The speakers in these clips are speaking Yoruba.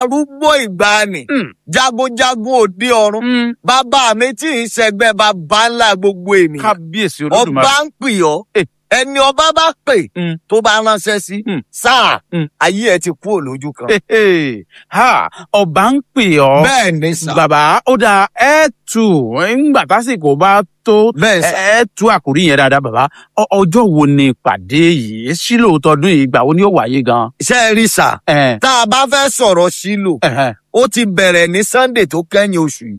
arúgbó ìgbàanì Mm. jagunjagun òde ọ̀run Mm. bàbá mi tí ì ṣẹgbẹ́ bàbá ńlá gbogbo ènìyàn kábíyèsí olódùmarè. ọba ń pè ọ́ Eh. ẹni ọba bá pè Mm. tó bá ránṣẹ́ sí Mm. sáà Mm. ayé ẹ ti kú òlójú kan. Hehe. ha ọba ń pè ọ́. bẹ́ẹ̀ ni sà bàbá ó dáa ẹ tù ńgbà tásìkò bá tó bẹ́ẹ̀ sà ẹ tú àkórí yẹn dáadáa bàbá Ọ- ọjọ́ wo ni ìpàdé yìí sílò tọdún yìí ìgbà wo ni ó wáyé gan. ṣe é rí sà ẹ tá a bá fẹ́ sọ̀rọ̀ sílò ẹ ó ti bẹ̀rẹ̀ ní sunday tó kẹ́yìn oṣù yìí.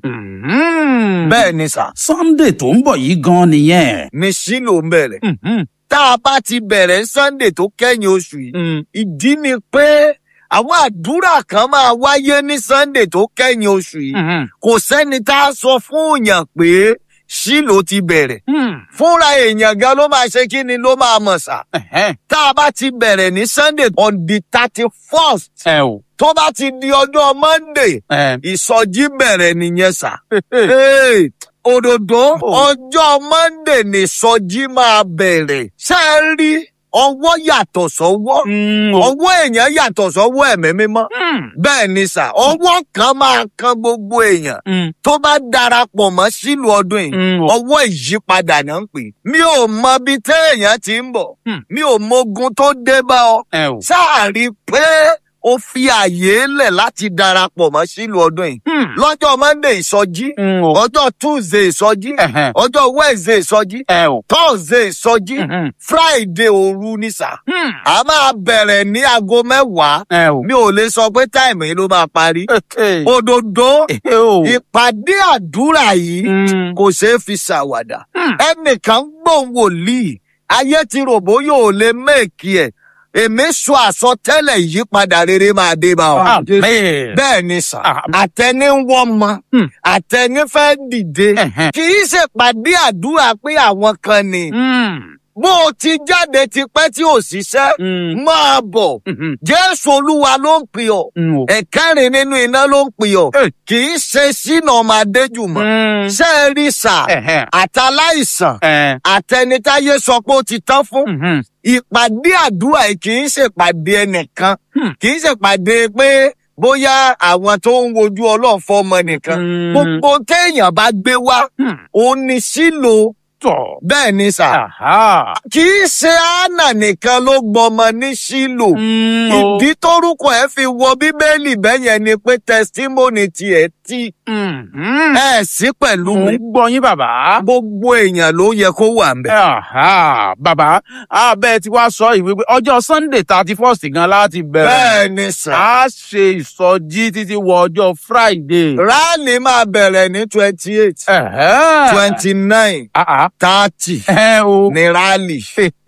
Mhm. bẹ́ẹ̀ ni sà sunday tó ń bọ̀ yìí gan nìyẹn. ní sílò ń bẹ̀rẹ̀ Mhm. tá a bá ti bẹ̀rẹ̀ sunday tó kẹ́yìn oṣù yìí Mm. ìdí ni pé àwọn àdúrà kan máa wáyé ní sunday tó kẹ́yìn oṣù yìí Mhm. kò sẹ́ni tá a sọ fún èèyàn pé sílò ti bẹ̀rẹ̀ Mm. fúnra èèyàn gan ló máa ṣe kí ni ló máa mọ̀ sà Ẹ̀hẹ́. tá a bá ti bẹ̀rẹ̀ ní sunday on the thirty first ẹ o. tó bá ti di ọjọ́ monday ẹ. ìsọjí bẹ̀rẹ̀ nìyẹn sà. Hey, òdòdó Oh. ọjọ́ monday ní ìsọjí máa bẹ̀rẹ̀ ṣé ẹ rí ọwọ́ yàtọ̀ sọ́wọ́ Mm, o. ọwọ́ èèyàn yàtọ̀ sọ́wọ́ ẹ̀mí mímọ́ Mm. bẹ́ẹ̀ ni sà ọwọ́ kan máa kan gbogbo èèyàn Mm. tó bá darapọ̀ mọ́ sílùú ọdún yìí Mm, o. ọwọ́ ìyípadà náà ń pè é. mi ò mọ bí téèyàn ti ń bọ̀ Hmm. mi ò mogun tó dé bá ọ ẹ o. sáà rí i pé ó fi àyè lẹ̀ láti darapọ̀ mọ́ sílùú ọdún yìí Mm. lọ́jọ́ monday ìsọjí Mm, o. ọjọ́ tuesday ìsọjí Ẹ̀hẹ́. ọjọ́ wednesday ìsọjí ẹ o. thursday ìsọjí Mhm. friday òru ní sà Mm. a máa bẹ̀rẹ̀ ní aago mẹ́wàá ẹ o. mi ò lè sọ pé táìmù yìí ló máa parí Ẹ òdòdó o. ìpàdé àdúrà yìí Mm. kò ṣeé fi ṣàwàdà Hmm. ẹnìkan gbóhùn wòlíì ayé ti rò bóyá ò lè méèkì ẹ èmi sọ àsọtẹ́lẹ̀ ìyípadà rere máa dé bá ọ. Amen. bẹ́ẹ̀ ni sà Ah. àtẹni ń wọ́n mọ Hmm. àtẹni fẹ́ dìde Ẹ̀hẹ́. kì í ṣèpàdé àdúrà pé àwọn kan ni Mm. bó o ti jáde tipẹ́ tí ò ṣiṣẹ́ Mm. máa bọ̀ Mhm. jésù olúwa ló ń pè ọ́ Mm, o. ẹ̀kẹ́rin nínú iná ló ń pè ọ́ Eh. kì í ṣe sínú ọmọ adéjùmọ̀ Mm. ṣé ẹ rí sà Ẹ̀hẹ́. àtàláìsàn Ẹ. àtẹnitáyé sọ pé ó ti tán fún Mhm. ìpàdé àdúrà yìí kì í ṣèpàdé ẹnìkan Hmm. kì í ṣèpàdé pé bóyá àwọn tó ń wojú ọlọ́run fọmọ nìkan Mm. gbogbo téèyàn bá gbé wá Hmm. òun ni sílò Tọ̀. bẹ́ẹ̀ ni sà Aha. kì í ṣe àánà nìkan ló gbọmọ ní sílò Mm, o. ìdí tórúkọ ẹ fi wọ bíbélì bẹ́yẹn ni pé tẹsítímọ́nì tiẹ̀ tí Mhm. ẹ sí pẹ̀lú Mo mi ń gbọ́ yín bàbá. gbogbo èèyàn ló yẹ kó wà ń bẹ̀. Aha. Bàbá, abẹ́ ti wá sọ ìwé pé ọjọ́ Sunday thirty first gan láti bẹ̀rẹ̀. bẹ́ẹ̀ ni sà. A ṣe ìsọjí títí wọ ọjọ́ Friday. rálì máa bẹ̀rẹ̀ ní twenty eight Ẹ̀hẹ́. twenty nine Ah, ah. thirty Ẹ o. ní rálì.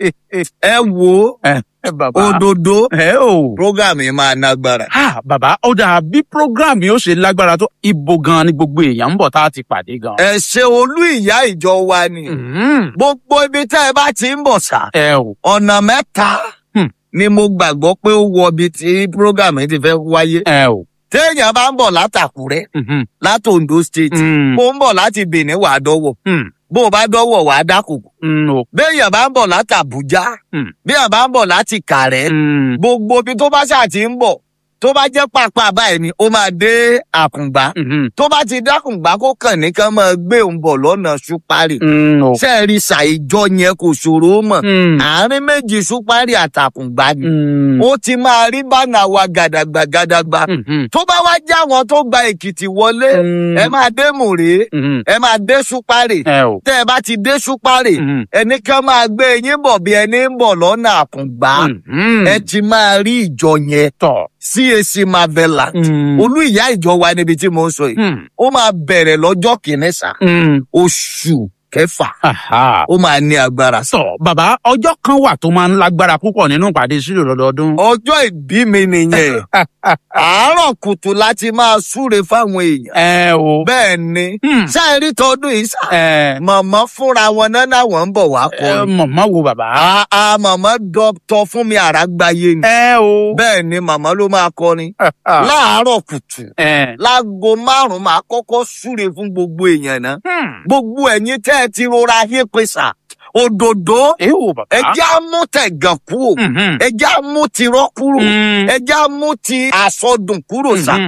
ẹ wo Ẹ bàbá. òdòdó Ẹ o. program yìí máa nágbára. Ha bàbá ó dà bí program yóò ṣe lágbára tó ibo gan ni gbogbo èèyàn ń bọ̀ tá a ti pàdé gan. ẹ ṣe olú ìyá ìjọ wa ni Mhm. gbogbo ibi tẹ́ ẹ bá ti ń bọ̀ sà Ẹ o. ọ̀nà mẹ́ta Hmm. ni mo gbàgbọ́ pé ó wọ ibi tí program yìí ti fẹ́ wáyé. Ẹ o. téèyàn bá ń bọ̀ látàkúrẹ́ Mhm. láti Ondo state Mm. bó ń bọ̀ láti Benin wàá dọ́wọ̀ Mm. bó o bá dọ́wọ̀ wàá dákòkò Mm, o. béèyàn bá ń bọ̀ láti Àbújá Hmm. béèyàn bá ń bọ̀ láti Kàrẹ́ Mm. gbogbo ibi tó bá ṣáà ti ń bọ̀ tó bá jẹ́ pàápàá báyìí ni ó máa dé àkùngbá Mhm. tó bá ti dákùngbá kó kàn ní kán máa gbé òun bọ̀ lọ́nà ṣúpárì Mm, o. ṣe é rí ṣàìjọ yẹn kò ṣòro mọ̀ Mm. àárín méjì ṣúpárì àtàkùngbá ni Mm. ó ti máa rí bánà wa gàdàgbà gàdàgbà Mhm. tó bá wá jẹ́ àwọn tó gba Èkìtì wọlé Mm. ẹ máa dé Mùré Mhm. ẹ máa dé ṣúpárì Ẹ o. tẹ́ ẹ bá ti dé ṣúpárì Mhm. ẹnì kan máa gbé yín bọ̀ bí ẹni ń bọ̀ lọ́nà àkùngbá Mhm. ẹ ti máa rí ìjọ yẹn tọ̀. CAC Marvelant Mm. olú ìyá ìjọ wa níbi tí mo ń sọ yìí Mm. ó máa bẹ̀rẹ̀ lọ́jọ́ kìíní sá Mm. oṣù kẹfà Aha. ó máa ní agbára. sọ bàbá ọjọ́ kan wà tó máa ń lágbára púpọ̀ nínú ìpàdé sílò lọ́dọọdún. ọjọ́ ìbí mi nìyẹn àárọ̀ kùtù láti máa súre fáwọn èèyàn ẹ o. bẹ́ẹ̀ ni Hmm. ṣáà rí tọdún yìí sá ẹ màmá fúnra wọn náà náwọn ń bọ̀ wá ẹ kọrin mọ̀mọ́ wo bàbá. àà màmá dọ́tọ̀ fún mi àràgbáyé ni ẹ o. bẹ́ẹ̀ ni màmá ló máa kọrin láàárọ̀ kùtù ẹ. láago márùn-ún máa kọ́kọ́ súre fún gbogbo èèyàn náà Hmm. gbogbo ẹ̀yin tẹ́ ẹ ti rọra yé pèsè òdòdó ẹ o bàbá. ẹjẹ́ á mú tẹ̀gàn kúrò Mhm. ẹjẹ́ á mú tirọ́ kúrò Mm. ẹjẹ́ á mú ti àsọdùn kúrò sá Mhm.